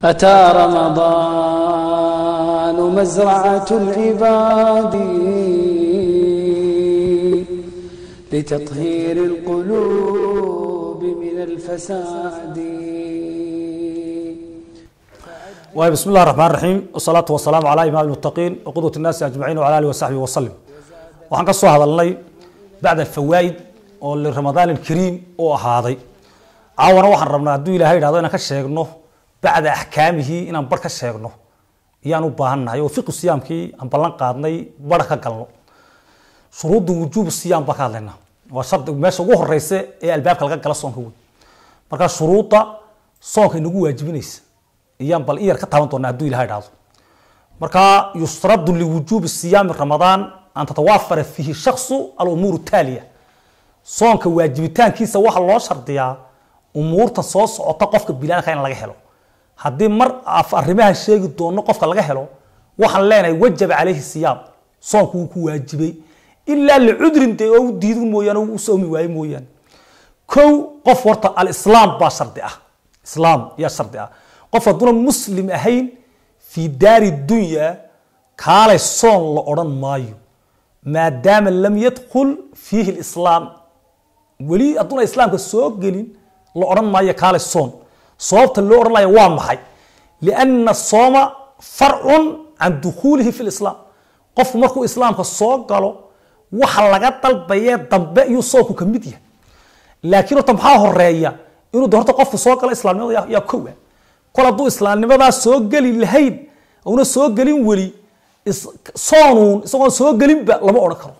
أتى رمضان مزرعة العباد لتطهير القلوب من الفساد waay bismi اllah الرحman الرaحيم والصلاaةu والسلام عlى imaam المتقين وqudوة الناasi أجمaعين وعlى آله وصaحبه وsلم waxaan ka soo hadalnay bacd الفawaaid oo liramadaan الكariim u ahaaday caawana waxaan rabnaa hadduu ilahay idhahdo inaan ka sheegno bacda axkaamihi inaan bar ka sheegno ayaan u baahannahay oo fiqu siyaamkii aan ballan qaadnay bar ka galno shuruudda wujuub siyaam baan ka hadlaynaa waa shardi meesha ugu horeysa ee albaabka laga gala soonka wey marka shuruudda soonka inagu waajibinaysa iyaan bal in yar ka taaban doonaa hadduu ilahay idhahdo marka yusradu liwujuubi siyaami ramadaan an tatawaafara fiihi shaksu alumuur taaliya soonka waajibitaankiisa waxaa loo shardiyaa umuurta soo socota qofka bilaanka in laga helo haddii mar arrimahan sheegi doono qofka laga helo waxaan leenahay wajaba calayhi siyaam soonku wuu ku waajibay ilaa licudrin dee oo u diidin mooyaane u soomi waaye mooyaane kow qof horta alislaam baa shardi ah islaam yaa shardi ah qof hadduuna muslim ahayn fii daari dunya kaalay soon la odhan maayo maadaama lam yadkul fiihi lislaam weli hadduuna islaamka soo gelin la odhan maayo kaalay soon sababta loo odhanaya waa maxay lianna sooma farcun can dukhuulihi fi lislaam qofku markuu islaamka soo galo waxa laga dalbayee dambe iyuu soonku ka mid yahay laakiin horta maxaa horeeya inuu de horta qofku soo galo islaamnimada yaa kowa kol hadduu islaamnimadaa soo geli lahayn una soo gelin weli soonuun isagoon soo gelinba lama odhan karo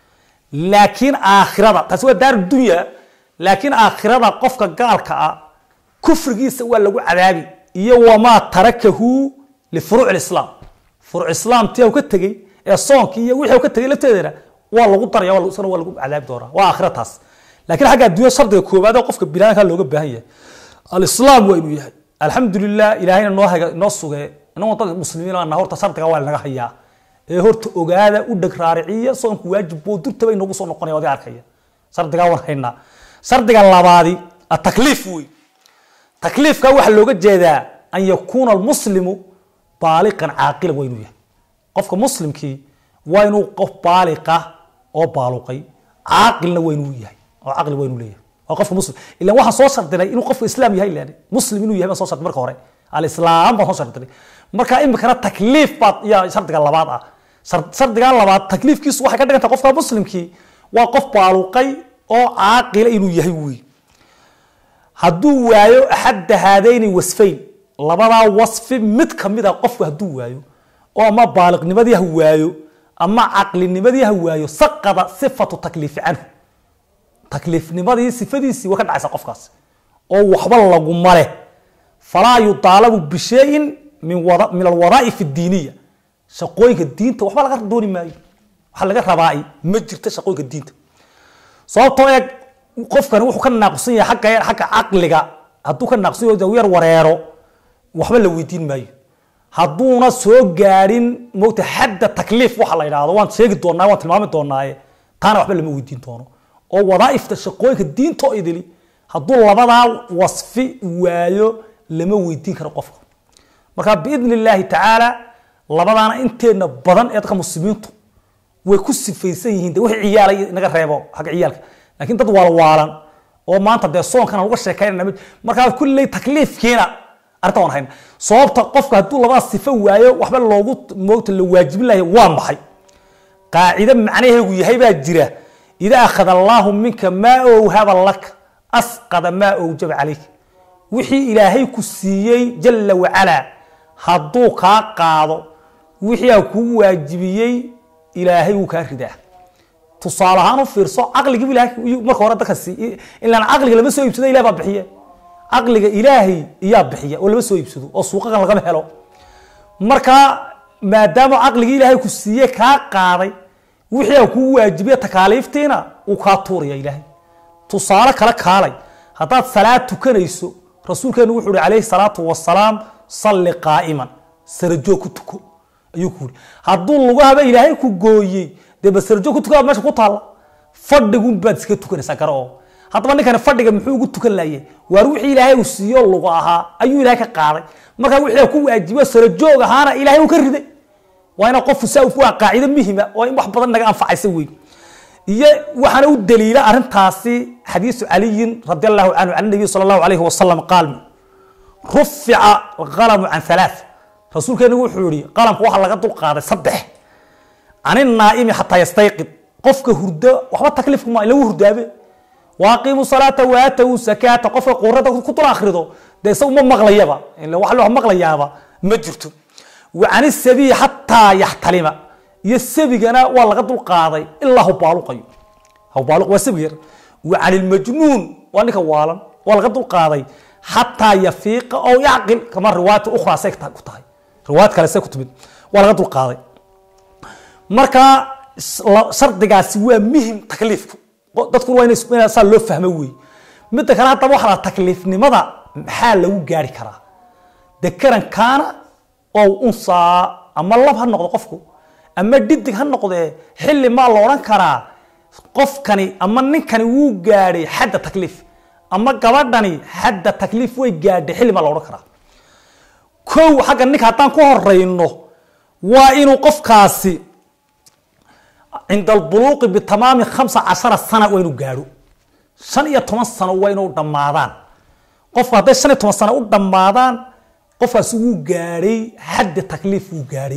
laakiin aakhirada taasi waa daar dunya laakiin aakhirada qofka gaalka ah kufrigiisa waa lagu cadaabi iyo wamaa tarakahu lifuruuc lislaam furuuc islaam tii ka tegey ee soonkii iyo wixii ka tegey lafteedana waa lagu daraya isna waa lagu cadaabi doonaa waa aakhira taas laakiin xagga adduunya shardiga koowaad ee qofka binaanka looga baahan yahay alislaam waa inuu yahay alxamdulilah ilahayna noo haga noo sugee inagoo dad muslimiin ana horta shardiga waa lanaga hayaa ee horta ogaada u dheg raariciya soonku waajib boo durtaba inagu soo noqonaya wadi arkaya shardigaa waan haynaa shardiga labaadi atakliif wey takliifka waxaa looga jeedaa an yakuuna almuslimu baaliqan caaqilan waa inuu yahay qofka muslimkii waa inuu qof baaliqa oo baaluqay caaqilna waa inuu yahay oo caqli waa inuu leeyahay waa qofka muslim ilan waxaan soo shardinay inuu qofka islaam yahay len muslim inuu yahay baan soo shardinay marka hore alislaam baan soo shardinay marka imikana takliif baad yaa shardiga labaad ah shardiga labaad takliifkiisu waxay ka dhigantahay qofka muslimkii waa qof baaluqay oo caaqila inuu yahay wey hadduu waayo axadda haadayni wasfayn labadaa wasfi mid kamid a qofku hadduu waayo oo ama baaliqnimadii ha waayo ama caqlinimadii ha waayo saqada sifatu takliifi canhu takliifnimadii sifadiisii waa ka dhacaysa qofkaas oo waxba laguma leh falaa yudaalabu bishayin min min alwadaaif diiniya shaqooyinka diinta waxba laga dooni maayo waxa laga rabaa ma jirta shaqooyinka diinta sababtoo eeg qofkani wuxuu ka naaqusan yahay agga xagga caqliga hadduu ka naaqsan yaho yar wareero waxba la weydiin maayo hadduuna soo gaadhin mogta xadda takliif waxa la yidhahdo waan sheegi doonaa waan tilmaami doonaaye taana waxba lama weydiin doono oo wadaaifta shaqooyinka diinta oo idili hadduu labadaa wasfi waayo lama weydiin karo qofka marka biidn illaahi tacaala labadaana inteena badan ee dadka muslimiintu way ku sifaysan yihiin de wixii ciyaala naga reebo xagga ciyaalka laakiin dad waalwaalan oo maanta dee soonkan aan uga sheekaynana markaa kulley takliifkiina arrinta waan hayna sababta qofka hadduu labada sifo waayo waxba loogu moogta la waajibin lahay waa maxay qaacide macnaheegu yahay baa jira ida akhada allaahu minka maa owhaba laka asqada maa owjaba calayk wixii ilaahay ku siiyey jala wacalaa hadduu kaa qaado wixii aa kugu waajibiyey ilaahay wuu kaa ridaa tusaale ahaan u fiirso caqligii ilahay marka hore dadka sii ilaan caqliga lama soo iibsado ilah baa bixiye caqliga ilaahay iyaa bixiya oo lama soo iibsado oo suuqakan lagama helo marka maadaama caqligii ilaahay ku siiye kaa qaaday wixii aa kugu waajibiye takaaliiftiina uu kaa tuuraya ilaahay tusaale kale kaalay haddaad salaad tukanayso rasuulkeenu wuxuu uhi calayhi salaatu wasalaam salli qaa'iman sarajoog ku tuko ayuu ku yidhi hadduu lugahaba ilaahay ku gooyey dee basarajoog ku tukaa meesha ku taalla fadhigun baad iska tukanaysaa gara oo haddaba ninkani fadhiga muxuu ugu tukan laayay waar wixii ilaahay uu siiyo lugu ahaa ayuu ilaahay ka qaaday markaa wixii ku waajibo saro joog ahaana ilaahay uu ka riday waa ina qofku saa waa qaacido muhima oo in wax badan naga anfacaysa wey iyo waxaana u daliila arrintaasi xadiisu caliyin radi allahu canhu can nabiy sala allahu alayhi wasalam qaal rufica alqalamu can halaath rasuulkeenu wuxuu yihi qalamka waxaa laga dulqaaday saddex can inaa'imi xataa yastayqid qofka hurdo waxba takliifku ma lagu hurdaabe waaqiimu salaata waatawu sakaata qofka qurada ku dul akhrido dee isagu ma maqlayaba ila wax loo maqlayaaba ma jirto wa can isabiyi xataa yaxtalima iyo sabigana waa laga dulqaaday ilaa hubaaluqayo hubaaluq waa sabig yar wa can ilmajnuun waa ninka waalan waa laga dulqaaday xataa yafiiqa oo yacqil kama riwaayat ukhraa say ku tahay riwaayad kale say ku timid waa laga dulqaaday marka shardigaasi waa muhim takliifku dadkuna waa ina saa loo fahmo wey midda kale haddaba waxaa la takliifnimada maxaa lagu gaari karaa dekaran kaana oo unsaa ama lab ha noqdo qofku ama dhidig ha noqdee xilli maa la odhan karaa qofkani ama ninkani wuu gaadhay xadda takliif ama gabadhani xadda takliif way gaadhay xilli maa la odhan karaa kow xagga ninka haddaan ku horeyno waa inuu qofkaasi cinda albuluuqi bitamaami khamsa cashara sana waa inuu gaadho shan iyo toban sano waa inuu dhammaadaan qofku hadday shan iyo toban sano u dhammaadaan qofkaasi wuu gaadhay xadda takliif wuu gaadhay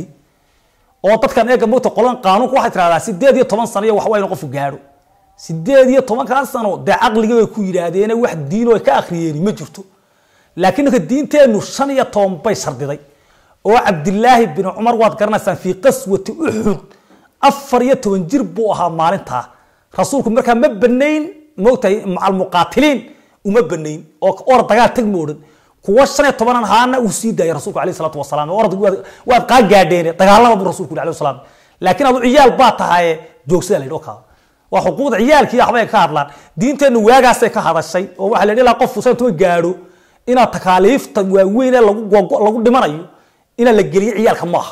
oo dadkan eega mogta qolan qaanuunku waxay tirahdaa sideed iyo toban sano iyo wax waa inuu qofku gaadho sideed iyo tobankaa sano dee caqligii bay ku yidhaahdeen wax diin oo ka akhriyeen ma jirto laakiin ninka diinteennu shan iyo toban bay shardiday oo cabdilaahi bin cumar waad garanaysaan fii qaswati uxud afar iyo toban jir buu ahaa maalintaa rasuulku markaa ma banayn moogtahay macal muqaatiliin uma banayn oo or dagaal tag ma odhan kuwa shan iyo tobanan haana uu sii daayay rasuulku alayh salaatu wasalaam orad waad qaa gaadheene dagaalama buu rasuulku yidhi alayhi salaam laakiin adu ciyaal baa tahaye joogsada la yidhi oo kaa waa xuquuqda ciyaalkii waxbay ka hadlaan diinteennu waagaasay ka hadashay oo waxaa la yidhi ilaa qofku san tuma gaadho inaad takaaliifta waaweyn ee lagu lagu dhimanayo inaa la geliyo ciyaalka maaha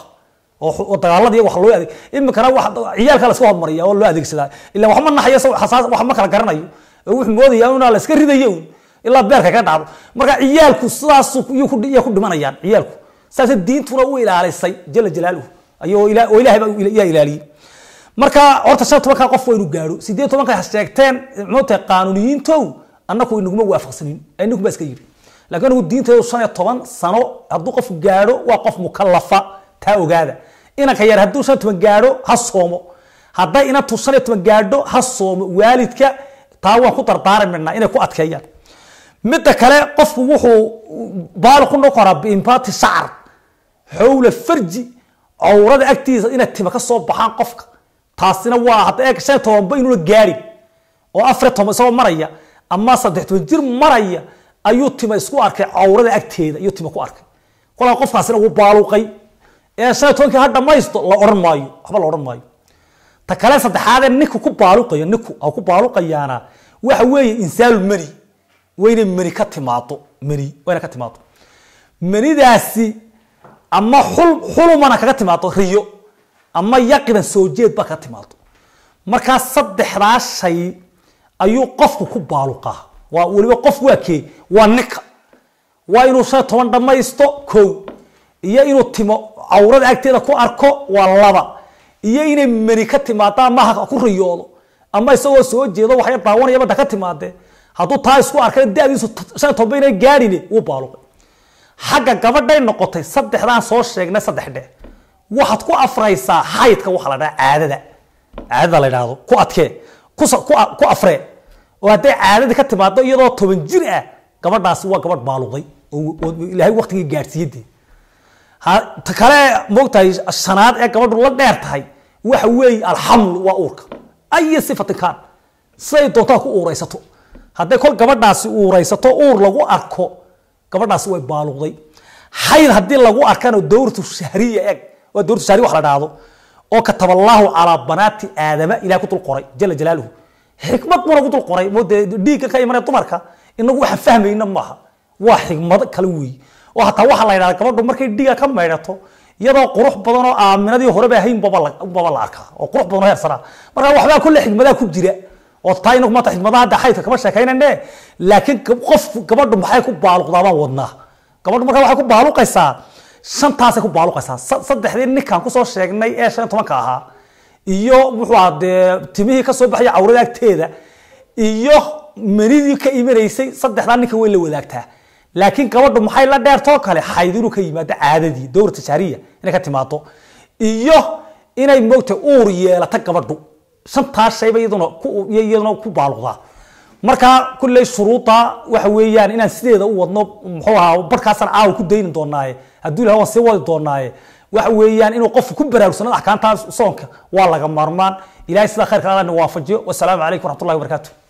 oo dagaaladii wax loo adeeg iminkana wax ciyaalka la iska hormariya oo loo adeegsadaa ilaa waxma naxayo xasaas wax ma kala garanayo oo wuxuu moodaya inaa la iska ridayo un ilaa beerka ka dhacdo marka ciyaalku sidaas iyo ku dhimanayaan ciyaalku saas diintuna u ilaalisay jala jalaaluhu ayoo oo ilaahay baa yaa ilaaliyey marka horta shan tobanka qof waa inuu gaadho sideed tobanka sheegteen moogtahay qaanuuniyiintow annaku inaguma waafaqsanin inagu baa iska yidhi laakiin anigu diinteedu shan iyo toban sano hadduu qof gaadho waa qof mukalafa taa ogaada inanka yar hadduu shan iyo toban gaadho ha soomo hadday inantu shan iyo toban gaadho ha soomo waalidka taa waan ku dardaarmaynaa inay ku adkeeyaan midda kale qofku wuxuu baali ku noqon karaa biimpaati shacar xowla farji cawrada agtiisa inay tima ka soo baxaan qofka taasina waa hadda eeg shan iyo tobanba inuuna gaadhin oo afar iyo toban isagoo maraya ama saddex toban jir maraya ayuu tima isku arkay cawrada agteeda ayuu tima ku arkay kolkaa qofkaasina wuu baaluqay ee shan iyo tobankii ha dhamaysto la odhan maayo waxba la odhan maayo ta kale saddexaadee ninku ku baaluqayo ninku ha ku baaluqayaana waxa weeye insaalu mani wayna mani ka timaado mani wayna ka timaado manidaasi ama xul xulumana kaga timaado riyo ama yaqidan soo jeed ba kaga timaado markaa saddexdaa shay ayuu qofku ku baaluqaa waa weliba qof waa kee waa ninka waa inuu shan iyo toban dhamaysto kow iyo inuu timo cawrada agteeda ku arko waa laba iyo inay mani ka timaado ama ha ku riyoodo ama isagoo soo jeedo waxay daawanaya badda ka timaadee hadduu taa isku arkay dadiisu shan iyo toban inay gaadhine wuu baaluqay xagga gabadhay noqotay saddexdaan soo sheegnay saddex dhe waxaad ku afraysaa xaydka waxa la dhaha caadada caadada la idhaahdo ku adkee ku afree oo hadday caadadii ka timaado iyadoo toban jir ah gabadhaasi waa gabadh baaluqday oo ilaahay waktigii gaadhsiiyadee ta kale moogtahay shanaad ee gabadhu la dheer tahay waxa weeye alxamlu waa uurka aya sifatin kaan siday doontaa ku uuraysato hadday kol gabadhaasi uuraysato uur lagu arko gabadhaasi way baaluqday xayd haddii lagu arkana dowratu shahriya eg waa dowratu shahriya wax la dhahdo oo kataba allaahu calaa banaati aadama ilahay ku dul qoray jala jalaaluhu xikmad buna ku dul qoray moodee dhiigga ka imanaya dumarka inagu waxaan fahmayna maaha waa xikmad kale weeye oo hataa waxaa la yidhahda gabadhu markay dhiiga ka maydhato iyadoo qurux badan oo aaminadii horeba ahayn baba la arkaa oo qurux badan oo heersanaa marka waxbaa kulle xikmadaa ku jira oo taa inagu maanta xidmadaha hadda xaydka kama sheekaynane laakiin gab- qof gabadhu maxay ku baaluqdaa baan wadnaa gabadhu markaa waxay ku baaluqaysaa shantaasay ku baaluqaysaa Sa- saddexdii ninkaan kusoo sheegnay ee shan iyo tobanka ahaa iyo wuxuu ahaa dee timihii kasoo baxaya cawrada agteeda iyo manidii ka imanaysay saddexdaa ninka way la wadaagtaa laakiin gabadhu maxay la dheertoo kale xayd inuu ka yimaado caadadii dowra tijaariya inay ka timaado iyo inay moogta uur yeelata gabadhu shantaas shayba iyaduna ku iyaduna ku baaluqdaa marka kulley shuruuda waxa weeyaan inaan sideeda u wadno muxuu ahaa barkaasaan caawa ku dayni doonaaye hadduu ilahay waan sii wadi doonaaye waxa weeyaan inuu qofku ku baraarugsanado axkaamtaas soonka waa laga maarmaan ilahay sidaa khayrka alla na waafajiyo wasalaamu calaykum waraxmatullahi wabarakaatu